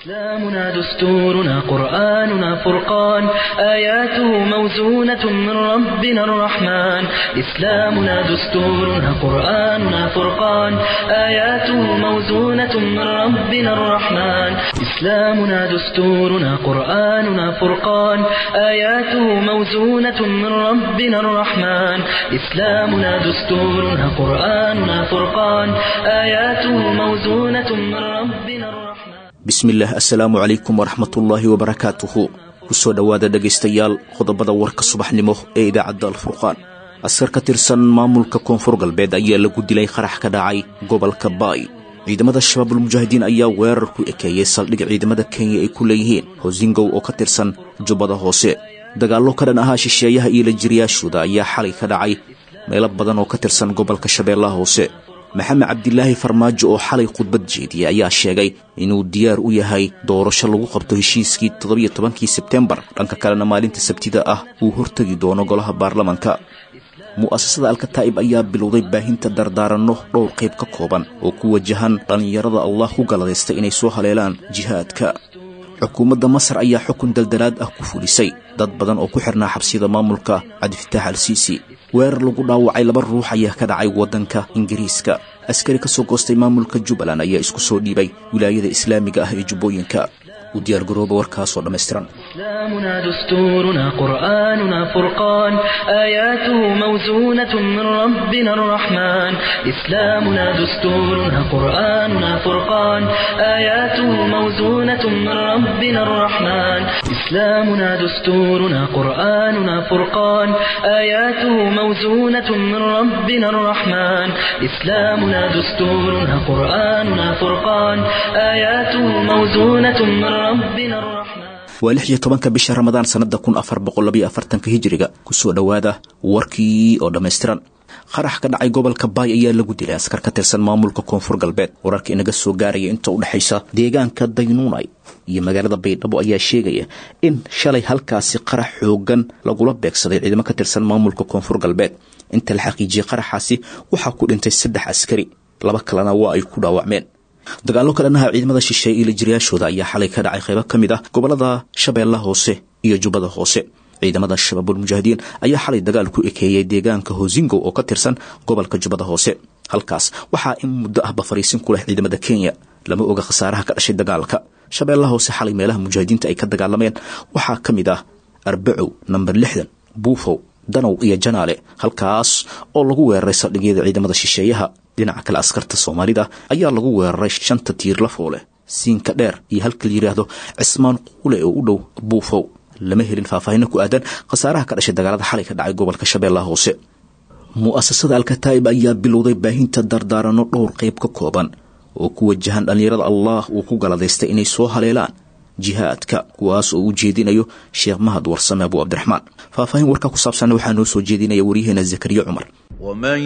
إسلامنا دستورنا قرآننا فرقان آياته موزونة من ربنا الرحمن إسلامنا دستورنا قرآننا فرقان آياته موزونة من ربنا الرحمن إسلامنا دستورنا قرآننا فرقان آياته موزونة من ربنا الرحمن إسلامنا دستورنا قرآننا فرقان آياته موزونة من ربنا الرحمن bismillaah assalaamu calaykum waraxmatullaahi wabarakaatuhu kusoo dhowaada dhegaystayaal qodobada warka subaxnimo ee idaacadda alfurqaan askar ka tirsan maamulka koonfur galbeed ayaa lagu dilay qarax ka dhacay gobolka baay ciidamada shabaabulmujaahidiin ayaa weerar ku ekeeyey saldhig ciidamada kenya ay ku leeyihiin hosingow oo ka tirsan jubbada hoose dagaallo ka dhan ahaa shisheeyaha iyo lajiriyaashooda ayaa xalay ka dhacay meelo badan oo ka tirsan gobolka shabeellaha hoose maxamed cabdilaahi farmaajo oo xalay khudbad jeediyey ayaa sheegay inuu diyaar u yahay doorasho lagu qabto heshiiskii toddobiyo tobankii sebtembar dhanka kalena maalinta sabtida ah uu hortegi doono golaha baarlamanka mu'asasada alkataa'ib ayaa bilowday baahinta dardaaranno dhowr qayb ka kooban oo ku wajahan dhallinyarada allah ku galadaystay inay soo haleelaan jihaadka xukuumadda masar ayaa xukun daldalaad ah ku fulisay dad badan oo ku xirnaa xabsiyada maamulka cabdifataax al siisi weerar lagu dhaawacay laba ruux ayaa ka dhacay waddanka ingiriiska askari ka soo goostay maamulka jubbaland ayaa isku soo dhiibay wilaayada islaamiga ah ee jubbooyinka u diyaargarooba warkaasoo dhammaystiran إسلامنا دستورنا قرآننا فرقان آياته موزونة من ربنا الرحمن إسلامنا دستورنا قرآننا فرقان آياته موزونة من ربنا الرحمن إسلامنا دستورنا قرآننا فرقان آياته موزونة من ربنا الرحمن إسلامنا دستورنا قرآننا فرقان آياته موزونة من ربنا الرحمن waa lix iyo tobanka bisha ramadaan sannada kun afar boqol labayo afartanka hijiriga kusoo dhowaada warkii oo dhammaystiran qarax ka dhacay gobolka baay ayaa lagu dilay askar ka tirsan maamulka koonfur galbeed wararka inaga soo gaaraya inta u dhexaysa deegaanka daynuunay iyo magaalada baydhabo ayaa sheegaya in shalay halkaasi qarax xoogan lagula beegsaday ciidamo ka tirsan maamulka koonfur galbeed inta la xaqiijiyey qaraxaasi waxaa ku dhintay saddex askari laba kalena waa ay ku dhaawacmeen dagaallo ka dhannaha ciidamada shisheeye iyo lajiriyaashooda ayaa xalay ka dhacay qaybo ka mid ah gobolada shabeellaha hoose iyo jubbada hoose ciidamada shabaabulmujaahidiin ayaa xalay dagaal ku ekeeyey deegaanka hosingow oo ka tirsan gobolka jubbada hoose halkaas waxaa in muddo ahba fariisin ku leh ciidamada kenya lama oga khasaaraha ka dhashay dagaalka shabeellaha hoose xalay meelaha mujaahidiinta ay ka dagaalameen waxaa ka mid ah arbacow namber lixdan buufow danow iyo janaale halkaas oo lagu weeraray saldhigyada ciidamada shisheeyaha dhinaca kale askarta soomaalida ayaa lagu weeraray shanta tiirla foole siinka dheer iyo halka la yidhaahdo cismaan quule oo u dhow buufow lama helin faahfaahino ku aadan khasaaraha ka dhashay dagaalada xalay ka dhacay gobolka shabeellaha hoose mu'asasada alkataa'ib ayaa bilowday baahinta dardaaranno dhowr qayb ka kooban oo ku wajahan dhallinyarada allah uu ku galadaystay inay soo haleelaan jihaadka kuwaas oo u jeedinayo sheekh mahad warsame abu cabdiraxmaan faahfaahin warkaa ku saabsanna waxaa noo soo jeedinaya waryaheena zakariya cumar ومن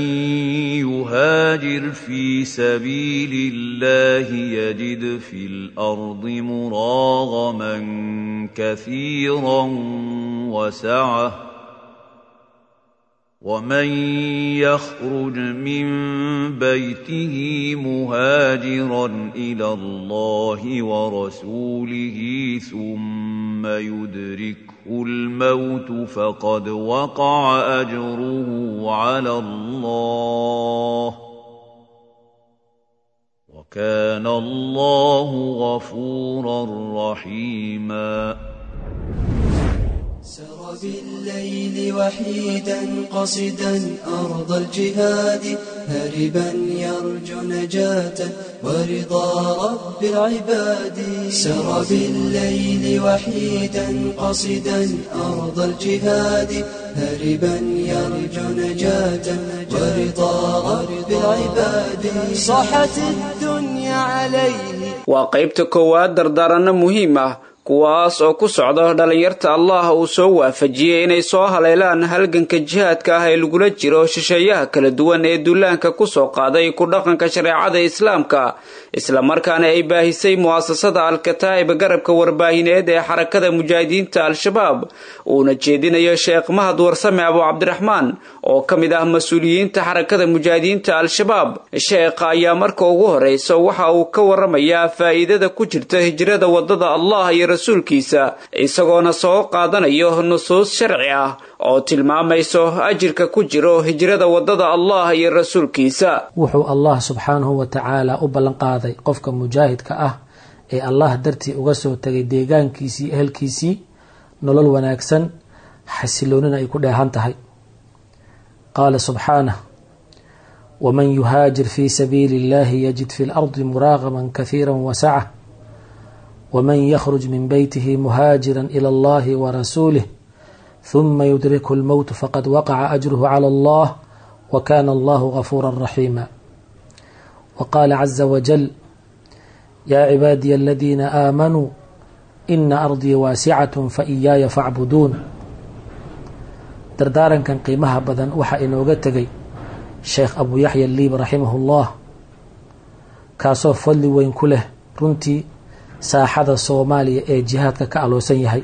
يهاجر في سبيل الله يجد في الارض مراغما كثيرا وسعه ومن يخرج من بيته مهاجرا الى الله ورسوله ثم يدركه الموت فقد وقع اجره على الله وكان الله غفورا رحيما سر بالليل وحيدا قصدا أرض الجهاد هربا يرجو نجاة ورضا رب العباد سر بالليل وحيدا قصدا أرض الجهاد هربا يرجو نجاة ورضا رب العباد صاحت الدنيا عليه waa qaybta koowaad dardaaranno muhiim ah kuwaas oo ku socda dhallinyarta allah uu soo waafajiyey inay soo haleelaan halganka jihaadka ah ee lagula jiro shisheeyaha kala duwan ee duulaanka kusoo qaaday ku dhaqanka shareecada islaamka islamarkaana ay baahisay mu'asasada al-kataa'ib garabka warbaahineed ee xarakada mujaahidiinta al-shabaab uuna jeedinayo sheekh mahad warsame abu cabdiraxmaan oo ka mid ah mas-uuliyiinta xarakada mujaahidiinta al-shabaab sheekha ayaa marka ugu horeysa waxa uu ka waramayaa faa'iidada ku jirta hijrada wadada allah iyo rasuulkiisa isagoona soo qaadanayo nusuus sharci ah oo tilmaamayso ajirka ku jiro hijrada wadada allah iyo rasuulkiisa wuxuu allah subxaanahu wa tacaala u ballanqaaday qofka mujaahidka ah ee allah dartii uga soo tegay deegaankiisii ehelkiisii nolol wanaagsan xasiloonina ay ku dheehan tahay qaala subxaanah waman yuhaajir fii sabiili illahi yajid fi lardi muraaqaman kahiira wasaca waman yakhruj min beytihi muhaajira ila allahi warasuulih huma yudrikhu lmowt faqad waqaca ajruhu cala allah wa kana allahu gafuura raxiima wa qaala caza wajal yaa cibaadiya aladiina aamanuu ina ardii waasicatun fa iyaaya facbuduun dardaarankan qiimaha badan waxaa inooga tegay sheekh abu yaxya liib raximahu llah kaasoo fadli weyn ku leh runtii saaxada soomaaliya ee jihaadka ka aloosan yahay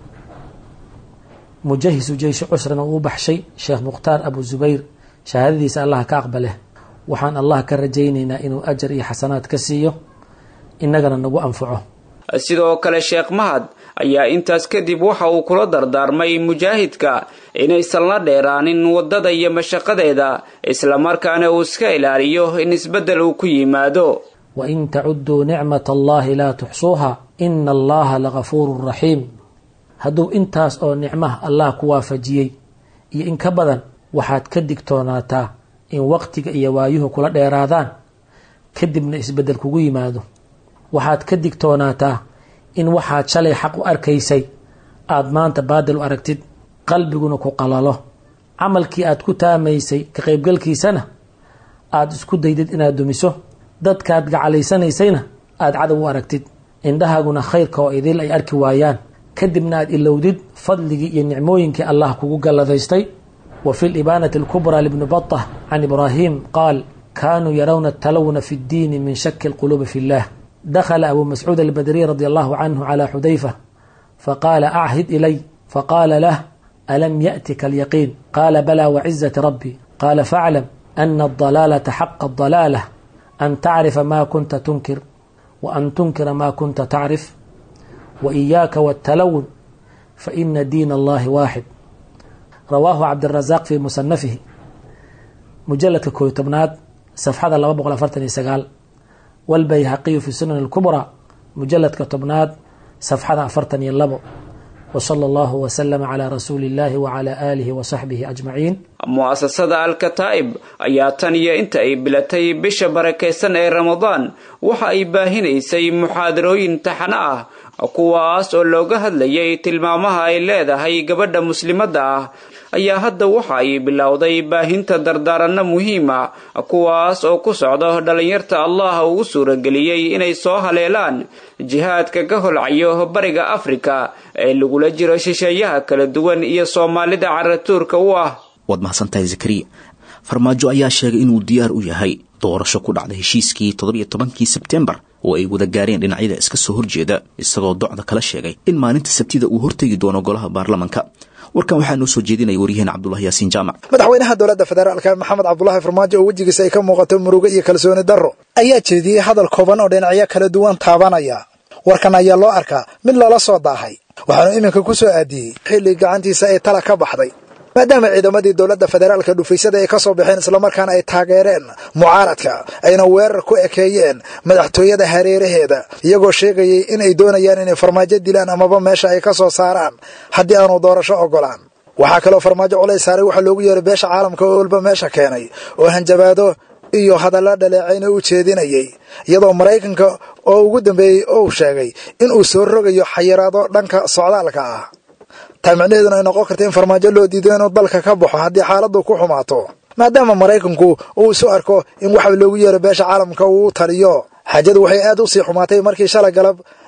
mujahisu jeyshi cusrana uu baxshay sheekh mukhtaar abu zubayr shahaadadiisa allah ka aqbaleh waxaan allah ka rajaynaynaa inuu ajar iyo xasanaad ka siiyo innagana nagu anfaco sidoo kale sheekh mahad ayaa intaas kadib waxa uu kula dardaarmay mujaahidka inaysan la dheeraanin waddada iyo mashaqadeeda islamarkaana uu iska ilaaliyo in isbeddel uu ku yimaado wain tacuduu nicmat allahi laa tuxsuuha ina allaha lagafuurun raxiim hadduu intaas oo nicmaha allah ku waafajiyey iyo in ka badan waxaad ka digtoonaataa in waqtiga iyo waayuhu kula dheeraadaan kadibna isbeddel kugu yimaado waxaad ka digtoonaataa in waxaad shalay xaq u arkaysay aada maanta baadil u aragtid qalbiguna ku qalalo camalkii aad ku taamaysay ka qaybgalkiisana aada isku daydid inaad dumiso dadkaad gacalaysanaysayna aada cadow u aragtid indhahaaguna khayrka oo idil ay arki waayaan kadibna aad ilowdid fadligii iyo nicmooyinkii allah kugu galladaystay wa fi libaanati alkubraa libni batah can ibraahim qaal kaanuu yarawna atalawuna fi ddiini min shaki alquluubi fi llah dakla abu mascuud albadriy radi allahu canhu calى xudayfa faqaala achid ilay faqaala lah alam yaأtika alyaqiin qaala balaa wacizati rabbi qaala faclam ana adalaalata xaqa adalaalah an tacrifa ma kunta tunkir waan tunkira ma kunta tacrif waiyaaka wاtalawun faina diin allahi waaxid rawaahu cabdirazaq fi musanafihi mujaladka kooyo tobnaad safxada laba boqol afartan iyo sagaal wاlbayhaqiyu fi sunan اlkubraa mujaladka tobnaad safxada afartan iyo labo wslى اllahu wslm clى rasuuli اllahi wclى alihi wsaxbihi ajmaciin mu'asasada al-kataa'ib ayaa tan iyo inta ay bilatay bisha barakaysan ee ramadaan waxa ay baahinaysay muxaadarooyin taxano ah kuwaas oo looga hadlayay tilmaamaha ay leedahay gabadha muslimadda ah ayaa hadda waxa ay bilowday baahinta dardaaranno muhiima kuwaas oo ku socda dhallinyarta allah ugu suurageliyey inay soo haleelaan jihaadka ka holcayo bariga afrika ee lagula jiro shisheeyaha kala duwan iyo soomaalida caratuurka u ah waad mahadsantahay zakariya farmaajo ayaa sheegay inuu diyaar u yahay doorasho ku dhacda heshiiskii toddobiyo tobankii sebtembar oo ay wada gaareen dhinacyada iska soo horjeeda isagoo docda kala sheegay in maalinta sabtida uu hortegi doono golaha baarlamanka warkan waxaa noo soo jeedinaya waryaheena cabdulahi yaasiin jaamac madaxweynaha dowladda federaalka maxamed cabdulaahi farmaajo oo wejigiisa ay ka muuqato murugo iyo kalsooni darro ayaa jeediyey hadal kooban oo dhinacyo kala duwan taabanaya warkan ayaa loo arkaa mid lala soo daahay waxaanu iminka ku soo aadiyey xilli gacantiisa ay tala ka baxday maadaama ciidamadii dowladda federaalka dhufaysada ay ka soo baxeen islamarkaana ay taageereen mucaaradka ayna weerar ku ekeeyeen madaxtooyada hareeraheeda iyagoo sheegayay in ay doonayaan inay farmaajo dilaan amaba meesha ay ka soo saaraan haddii aanu doorasho ogolaan waxaa kaloo farmaajo culays saaray waxaa loogu yeeray beesha caalamka oo walba meesha keenay oo hanjabaado iyo hadalla dhaleecayna u jeedinayay iyadoo maraykanka oo ugu dambeeyey ou sheegay inuu soo rogayo xayiraado dhanka socdaalka ah taa micnaheeduna ay noqon karta in farmaajo loo diido inuu dalka ka baxo haddii xaaladdu ku xumaato maadaama maraykanku uu isu arko in waxa loogu yeero beesha caalamka uu u taliyo xaajadu waxay aad u sii xumaatay markii shalay galab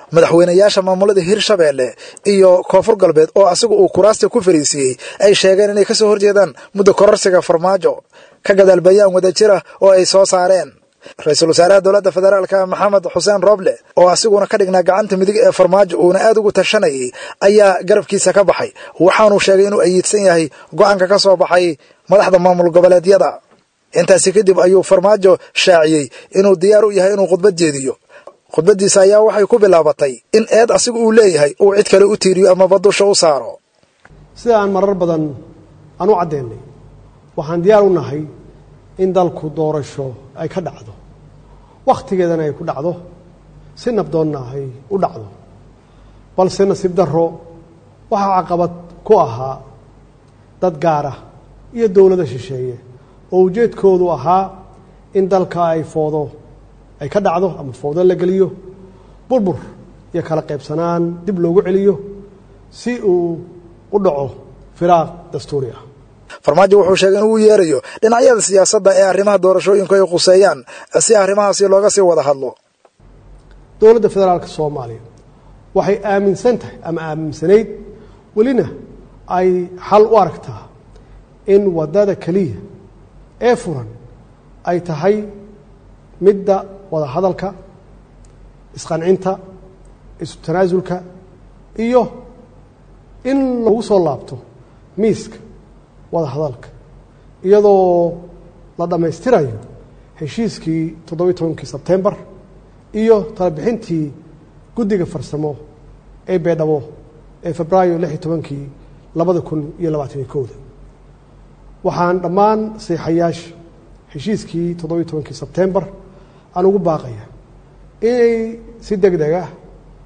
madaxweynayaasha maamulada hirshabeelle iyo koonfur galbeed oo asigu uu kuraasta ku fariisiiyey ay sheegeen inay kasoo horjeedaan muddo kororsiga farmaajo ka gadaal bayaan wadajira oo ay soo saareen ra-iisul wasaaraha dowladda federaalka maxamed xuseen roble oo asiguna ka dhignaa gacanta midig ee farmaajo uuna aad ugu tashanayay ayaa garabkiisa ka baxay waxaanuu sheegay inuu ayiidsan yahay go-aanka ka soo baxay madaxda maamul goboleedyada intaasi kadib ayuu farmaajo shaaciyey inuu diyaar u yahay inuu khudbad jeediyo khudbaddiisa ayaa waxay ku bilaabatay in eed asigu uu leeyahay uu cid kale u tiiriyo amaba dusha u saaro sida aan marar badan aan u caddeennay waxaan diyaar u nahay in dalku doorasho ay ka dhacdo wakhtigeedana ay ku dhacdo si nabdoonna ay u dhacdo balse nasiib darro waxaa caqabad ku ahaa dad gaara iyo dowlada shisheeye oo ujeedkoodu ahaa in dalka ay foodo ay ka dhacdo ama foodo la geliyo burbur iyo kala qaybsanaan dib loogu celiyo si uu u dhaco firaaq dastuuri ah farmaajo wuxuu sheegay in uu yeerayo dhinacyada siyaasadda ee arrimaha doorashooyinku ay khuseeyaan si arrimahaasi looga sii wada hadlo dowladda federaalka soomaaliya waxay aaminsan tahay ama aaminsanayd welina ay xal u aragtaa in waddada keliya ee furan ay tahay midda wada hadalka isqancinta isu tanaasulka iyo in lagu soo laabto miiska wada hadalka iyadoo la dhammaystirayo heshiiskii toddobiyi tobankii sebtembar iyo talabixintii guddiga farsamo ee beedhabo ee febraayo lix iyo tobankii labada kun iyo labaataniyo kowda waxaan dhammaan seexayaasha heshiiskii toddobiyi tobankii sebtembar aan ugu baaqaya inay si deg deg ah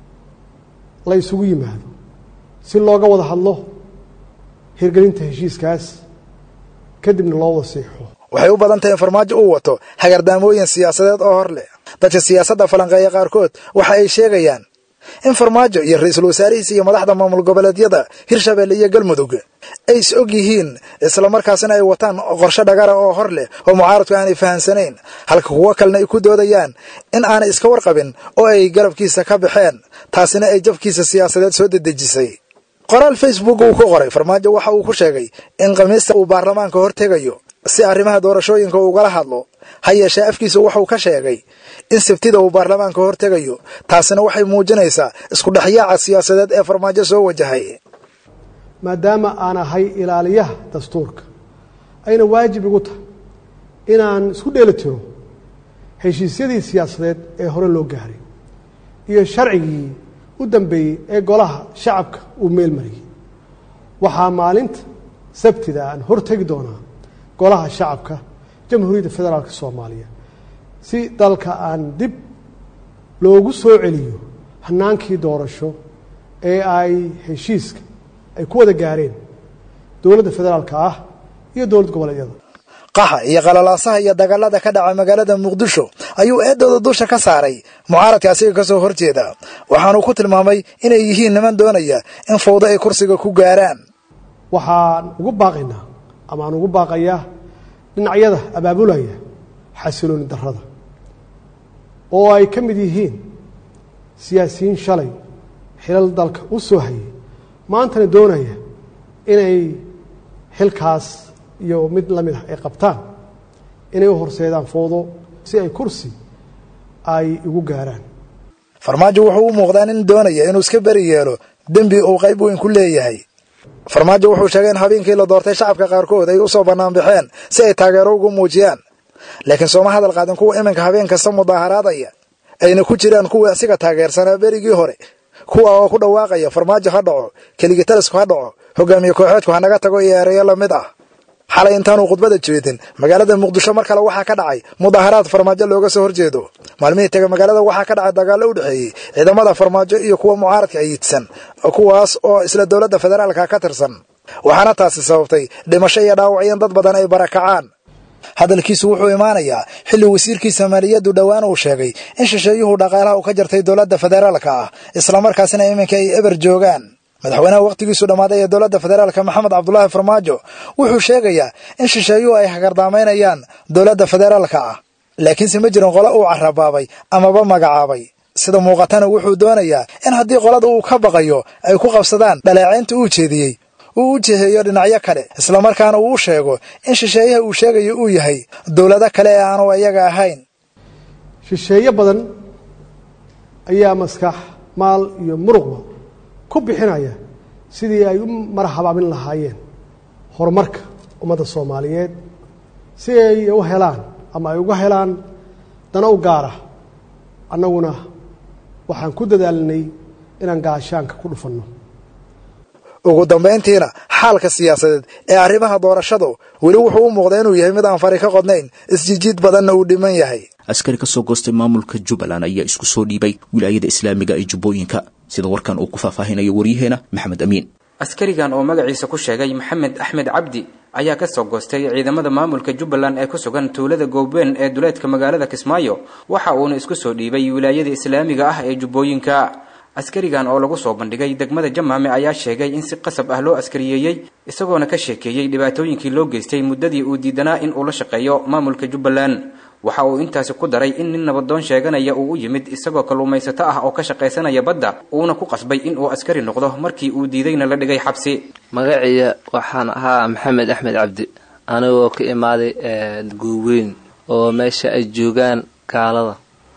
la isugu yimaado si looga wada hadlo hirgelinta heshiiskaas kadibna loo wada siixo waxay u badan tahay in farmaajo uu wato hagardaamooyin siyaasadeed oo hor leh dadka siyaasadda falanqeeya qaarkood waxa ay sheegayaan in farmaajo iyo ra-iisul wasaarihiisa iyo madaxda maamul goboleedyada hirshabeelle iyo galmudug ay is og yihiin islamarkaasina ay wataan qorshe dhagara oo hor leh oo mucaaradku aanay fahamsanayn halka kuwo kalena ay ku doodayaan in aanay iska warqabin oo ay garabkiisa ka baxeen taasina ay jabkiisa siyaasadeed soo dedejisay qoraal facebook uu ku qoray farmaajo waxa uu ku sheegay in khamiista uu baarlamaanka hortegayo si arrimaha doorashooyinka ugala hadlo ha yeeshee afkiisa wuxuu ka sheegay in sabtida uu baarlamaanka hortegayo taasina waxay muujinaysaa isku dhexyaaca siyaasadeed ee farmaajo soo wajahay maadaama aan ahay ilaaliyaha dastuurka ayna waajib igu tahay inaan isku dheeli tiro heshiisyadii siyaasadeed ee hore loo gaaray iyo sharcigii u dambeeyey ee golaha shacabka uu meel mariyey waxaa maalinta sabtida aan hortegi doonaa golaha shacabka jamhuuriyadda federaalka soomaaliya si dalka aan dib loogu soo celiyo hanaankii doorasho ee ay heshiiska ay ku wada gaareen dowladda federaalka ah iyo dowlad goboleedyada qaxa iyo qalalaasaha iyo dagaalada ka dhaca magaalada muqdisho ayuu eedooda dusha ka saaray mucaaradka asiga ka soo horjeeda waxaanuu ku tilmaamay inay yihiin niman doonaya in fawdo ay kursiga ku gaaraan waxaan ugu baaqaynaa ama aan ugu baaqayaa dhinacyada abaabulaya xasilooni darrada oo ay ka mid yihiin siyaasiyiin shalay xilal dalka u soo hayay maantana doonaya inay xilkaas iyo mid la mid ah ay qabtaan inay u horseedaan foodo si ay kursi ay igu gaaraan farmaajo wuxuu u muuqdaa nin doonaya inuu iska beri yeelo dembi uu qayb weyn ku leeyahay farmaajo wuxuu sheegay in habeenkii la doortay shacabka qaarkood ay u soo bannaan baxeen si ay taageero ugu muujiyaan laakiin sooma hadal qaadin kuwa iminka habeen kasta mudaaharaadaya ayna ku jiraan kuwii asiga taageersanaa berigii hore kuwa oo ku dhawaaqaya farmaajo ha dhaco keligitalisku ha dhaco hogaamiye kooxeedku hanaga tago iyo ereyo la mid ah xalay intaanuu khudbada jeedin magaalada muqdisho mar kale waxaa ka dhacay mudaaharaad farmaajo looga soo horjeedo maalmihii tega magaalada waxaa ka dhacay dagaallo u dhexeeyey ciidamada farmaajo iyo kuwa mucaaradka ayiidsan kuwaas oo isla dowladda federaalka ka tirsan waxaana taasi sababtay dhimasho iyo dhaawac in dad badan ay barakacaan hadalkiisu wuxuu imaanayaa xilli wasiirkiisa maaliyaddu dhowaan uu sheegay in shisheeyuhu dhaqaalaha u ka jartay dowladda federaalka ah islamarkaasina iminka ay eber joogaan madaxweynaha wakhtigiisu dhammaaday ee dowladda federaalka maxamed cabdulaahi farmaajo wuxuu sheegayaa in shisheeyuhu ay hagardaamaynayaan dowladda federaalka ah laakiinse ma jirin qole uu carabaabay amaba magacaabay sida muuqatana wuxuu doonayaa in haddii qolada uu ka baqayo ay ku qabsadaan dhaleecaynta uu jeediyey uu u jiheeyo dhinacyo kale islamarkaana uu u sheego in shisheeyaha uu sheegayo uu yahay dowlado kale ee aanu iyaga ahayn shisheeye badan ayaa maskax maal iyo muruqba ku bixinaya sidii ay u marhabaabin lahaayeen horumarka ummadda soomaaliyeed si ay u helaan ama ay uga helaan dana u gaara annaguna waxaan ku dadaalinay inaan gaashaanka ku dhufanno ugu dambayntiina xaalka siyaasadeed ee arrimaha doorashadu weli wuxuu u muuqda inuu yahay mid aan fari ka qodnayn isjijiid badanna uu dhiman yahay askari ka soo goostay maamulka jubbaland ayaa isku soo dhiibay wilaayada islaamiga ee jubbooyinka sida warkan uu ku faahfaahinayo waryaheena maxamed amiin askarigan oo magaciisa ku sheegay maxamed axmed cabdi ayaa ka soo goostay ciidamada maamulka jubbaland ee ku sugan tuulada goobeen ee duleedka magaalada kismaayo waxa uuna isku soo dhiibay wilaayada islaamiga ah ee jubbooyinka askarigan oo lagu soo bandhigay degmada jamaame ayaa sheegay in si qasab ah loo askariyeeyey isagoona ka sheekeeyey dhibaatooyinkii loo geystay muddadii uu diidanaa in uu la shaqeeyo maamulka jubbaland waxa uu intaasi ku daray in nin nabadoon sheeganaya uu u yimid isagoo kalluumaysato ah oo ka shaqaysanaya badda uuna ku qasbay in uu askari noqdo markii uu diidayna la dhigay xabsi magaciya waxaan ahaa maxamed axmed cabdi anigoo ka imaaday gooweyn oo meesha ay joogaan gaalada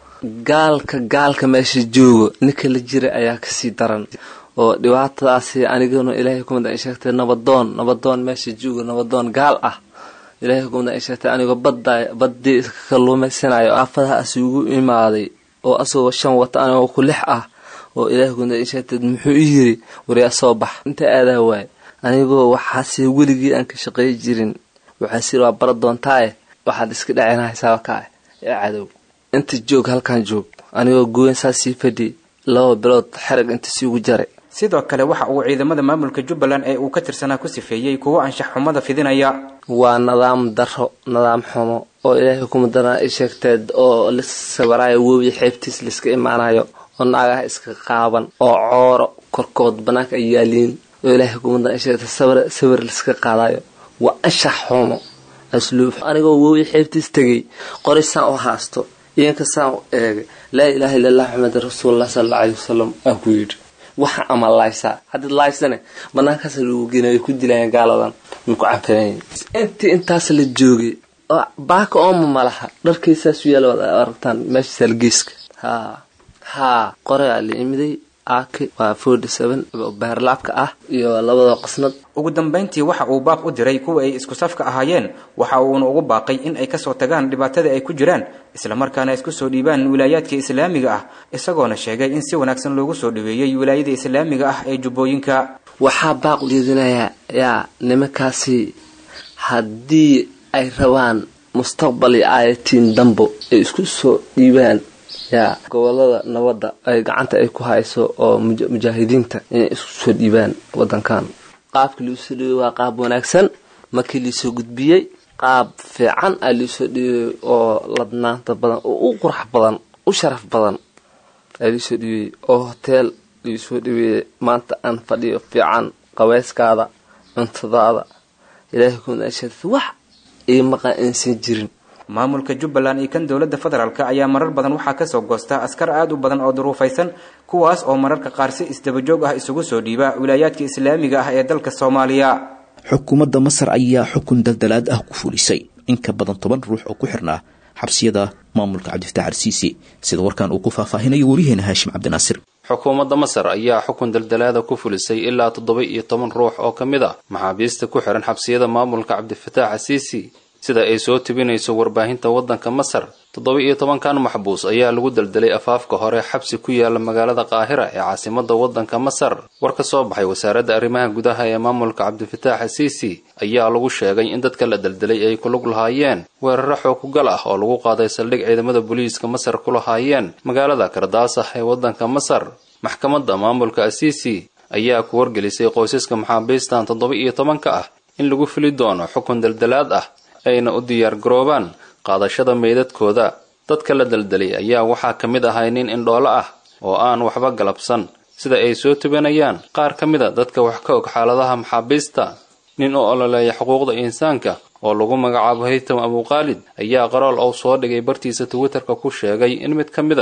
gaalka gaalka meesha joogo ninka la jira ayaa kasii daran oo dhibaatadaasi aniguna ilaahay kumida sheegtay nabadoon nabadoon meesha joogo nabadoon gaal ah ilaahay kumida ay sheegtay anigoo badda baddii iska kalluumaysanayo aafadahaas ugu imaaday oo asagoo shan wata anigoo ku lix ah oo ilaahay kumida ay sheegtay muxuu i yiri waryaa soo bax inta aadaa waay anigoo waxaase weligii aan ka shaqeey jirin waxaas yiri waa bara doontaaye waxaad iska dhacinahaysaa kaa ee cadow inta joog halkan joog anigoo gooyn saa sii fadhi laba bilood xerag inta siigu jaray sidoo kale waxa uu ciidamada maamulka jubbaland ee uu ka tirsanaa ku sifeeyey kuwo anshax xumada fidinaya waa nidaam daro nidaam xumo oo ilaahay kuma daran ay sheegteed oo la sawiraayo webi xeebtiis laiska imaanayo oo naagaha iska qaaban oo cooro korkood banaanka ay yaaliin oo ilaahay kuma daran ay sheegtay sawir sawir laiska qaadayo waa anshax xumo asluub anigoo webi xeebtiis tegay qorisaan u haasto iyanka saan u eegay laa ilaaha illa allah maxamed rasuulullah sala alla aleyhi wasalam aan ku yidhi waxa ama laaysaa haddii laaysane banaankaas lagu geenay ay ku dilayaan gaaladan maku canfanayn intii intaas la joogay oo baaka ooma malaha dharkaysaas yaala wad aragtaan meesha salgeeska haa haa qoraa la imiday aaki waa forty seven oo baarlaabka ah iyo labada qasnad ugu dambayntii waxa uu baaq u diray kuwa ay isku safka ahaayeen waxa uuna ugu baaqay in ay kasoo tagaan dhibaatada ay ku jiraan islamarkaana isku soo dhiibaan wilaayaadka islaamiga ah isagoona sheegay in si wanaagsan loogu soo dhaweeyey wilaayada islaamiga ah ee jubbooyinka waxaa baaq ujeedinayaa yaa nimankaasi haddii ay rabaan mustaqbal iyo aayatiin dambo ay isku soo dhiibaan yaa gobolada nabadda ay gacanta ay ku hayso oo mujaahidiinta inay isku soo dhiibaan wadankan qaabkii liisoo dhiibay waa qaab wanaagsan markii liisoo gudbiyey qaab fiican aa liisoo dhiibay oo ladnaanta badan oo u qurux badan u sharaf badan aa liisoo dhiibay oo hoteel liisoo dhiibay maanta aan fadhiyo fiican qaweyskaada cuntadaada ilaahay kunaasheed wax iyo maqan aysan jirin maamulka jubbaland iyo kan dowladda federaalk ayaa marar badan waxaa kasoo goosta askar aad u badan oo duruufaysan kuwaas oo mararka qaar si isdabajoog ah isugu soo dhiiba wilaayaadka islaamiga ah ee dalka soomaaliya xukuumadda masar ayaa xukun daldalaad ah ku fulisay in ka badan toban ruux oo ku xirnaa xabsiyada maamulka cabdifatax arsiisi sida warkan uu ku faahfaahinayo wariyaheena haashim cabdinaasir xukuumadda masar ayaa xukun daldalaada ku fulisay ilaa toddoba iyo toban ruux oo ka mid ah maxaabiista ku xihan xabsiyada maamulka cabdifataax asiisi sida ay soo tibinayso warbaahinta waddanka masar toddoba iyo tobankan maxbuus ayaa lagu daldalay afaafka hore xabsi ku yaala magaalada qaahira ee caasimadda waddanka masar war ka soo baxay wasaaradda arrimaha gudaha ee maamulka cabdifataax asiisi ayaa lagu sheegay in dadka la daldalay ay ku lug lahaayeen weeraro xookugal ah oo lagu qaaday saldhig ciidamada booliiska masar ku lahaayeen magaalada kardaasah ee waddanka masar maxkamadda maamulka asiisi ayaa ku wargelisay qoysaska maxaabiistan toddoba iyo tobanka ah in lagu fili doono xukun daldalaad ah ayna u diyaar garoobaan qaadashada meydadkooda dadka la daldalay ayaa waxaa ka mid ahay nin indhoolo ah oo aan waxba galabsan sida ay soo tubanayaan qaar ka mid a dadka wax ka og xaaladaha maxaabiista nin u ololeeya xuquuqda insaanka oo lagu magacaabo haytam abuqaalid ayaa qarool ou soo dhigay bartiisa twitterka ku sheegay in mid ka mid a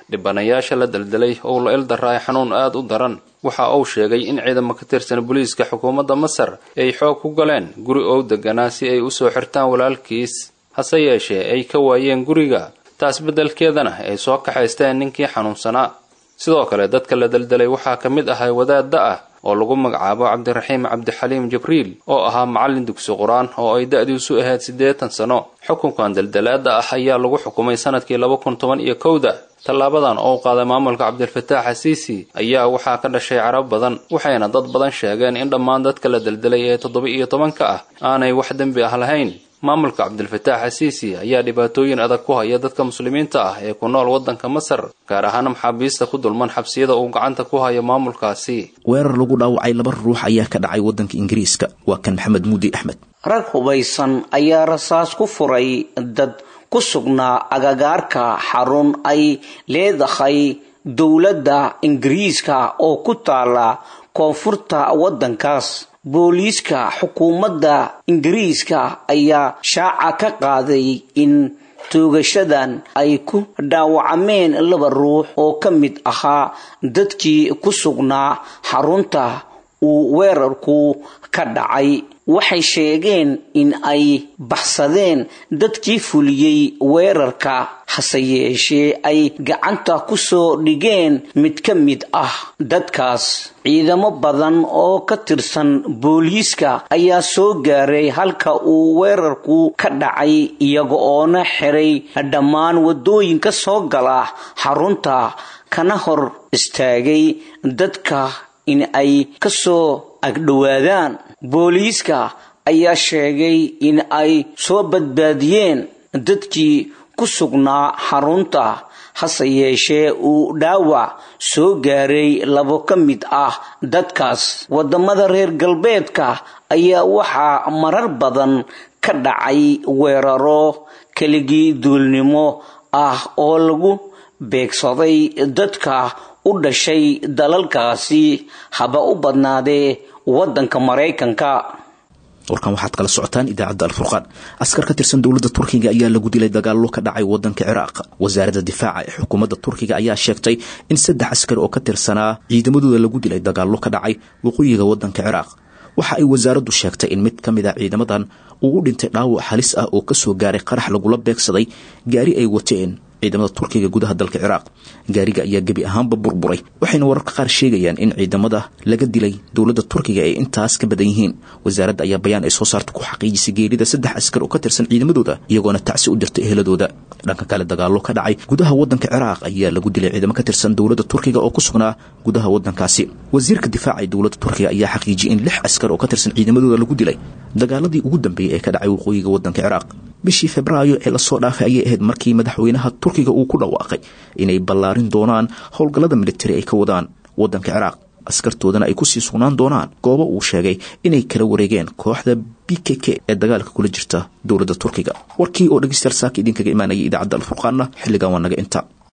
dhibanayaasha la daldalay oo la ildarraay xanuun aad u daran waxa uu sheegay in ciidamo ka tirsan booliiska xukuumadda masar ay xoog ku galeen guri oo deganaa si ay usoo xirtaan walaalkiis hase yeeshee ay ka waayeen guriga taas beddelkeedana ay soo kaxaysteen ninkii xanuunsanaa sidoo kale dadka la daldalay waxaa ka mid ahay wadaadda ah oo lagu magacaabo cabdiraxiim cabdixaliim jibriil oo ahaa macallin dugsi qur-aan oo ay da-diisu ahayd siddeetan sano xukunkan daldalaada ah ayaa lagu xukumay sanadkii laba kun toban iyo kowda tallaabadan oo qaaday maamulka cabdilfataax xasiisi ayaa waxaa ka dhashay carab badan waxayna dad badan sheegeen in dhammaan dadka la daldalay ee toddoba iyo tobanka ah aanay wax dembi ah lahayn maamulka cabdilfataax xasiisi ayaa dhibaatooyin adag ku haya dadka muslimiinta ah ee ku nool waddanka masar gaar ahaan maxaabiista ku dulman xabsiyada uu gacanta ku hayo maamulkaasi weerar lagu dhaawacay laba ruux ayaa ka dhacay waddanka ingiriiska waa kan maxamed muudi axmed rag hubaysan ayaa rasaas ku furay dad ku sugnaa agagaarka xarun ay leedahay dowladda ingiriiska oo ku taala koonfurta waddankaas booliiska xukuumadda ingiriiska ayaa shaaca ka qaaday in toogashadan ay ku dhaawacmeen laba ruux oo ka mid ahaa dadkii ku sugnaa xarunta uu weerarku ka dhacay waxay sheegeen in ay baxsadeen dadkii fuliyey weerarka hase yeeshee ay gacanta ku soo dhigeen mid ka mid ah dadkaas ciidamo badan oo ka tirsan booliiska ayaa soo gaaray halka uu weerarku ka dhacay iyaga oona xiray dhammaan waddooyinka soo gala xarunta kana hor istaagay dadka in ay ka soo agdhowaadaan booliiska ayaa sheegay in ay soo badbaadiyeen dadkii ku sugnaa xarunta hase yeeshee uu dhaawac soo gaaray labo ka mid ah dadkaas waddamada reer galbeedka ayaa waxaa marar badan ka dhacay weeraro keligii duulnimo ah oo lagu beegsaday dadka u dhashay dalalkaasi haba u badnaadee waddanka maraykanka warkan waxaad kala socotaan idaacadda alfurqaan askar ka tirsan dowladda turkiga ayaa lagu dilay dagaallo ka dhacay waddanka ciraaq wasaaradda difaaca ee xukuumadda turkiga ayaa sheegtay in saddex askar oo ka tirsanaa ciidamadooda lagu dilay dagaallo ka dhacay waqooyiga waddanka ciraaq waxa ay wasaaraddu sheegtay in mid ka mid a ciidamadan uu u dhintay dhaawac halis ah oo kasoo gaaray qarax lagula beegsaday gaari ay wateen ciidamada turkiga gudaha dalka ciraaq gaariga ayaa gebi ahaanba burburay waxayna wararka qaar sheegayaan in ciidamada laga dilay dowladda turkiga ay intaas ka badan yihiin wasaaradda ayaa bayaan ay soo saarta ku xaqiijisay geerida saddex askar oo ka tirsan ciidamadooda iyagoona tacsi u dirtay eheladooda dhanka kale dagaallo ka dhacay gudaha waddanka ciraaq ayaa lagu dilay ciidamo ka tirsan dowladda turkiga oo ku sugnaa gudaha waddankaasi wasiirka difaaca ee dowladda turkiga ayaa xaqiijiyay in lix askar oo ka tirsan ciidamadooda lagu dilay dagaaladii ugu dambeeyey ee ka dhacay waqooyiga waddanka ciraaq bishii febraayo ee lasoo dhaafay ayay ahayd markii madaxweynaha turkiga uu ku dhawaaqay inay ballaarin doonaan howlgallada militari ay ka wadaan waddanka ciraaq askartoodana ay kusii sugnaan doonaan goobo uu sheegay inay kala wareegeen kooxda b k k ee dagaalka kula jirta dowladda turkiga warkii oo dhegeystayaal saaka idinkaga imaanayay idaacadda alfurqaanna xilligan waa naga inta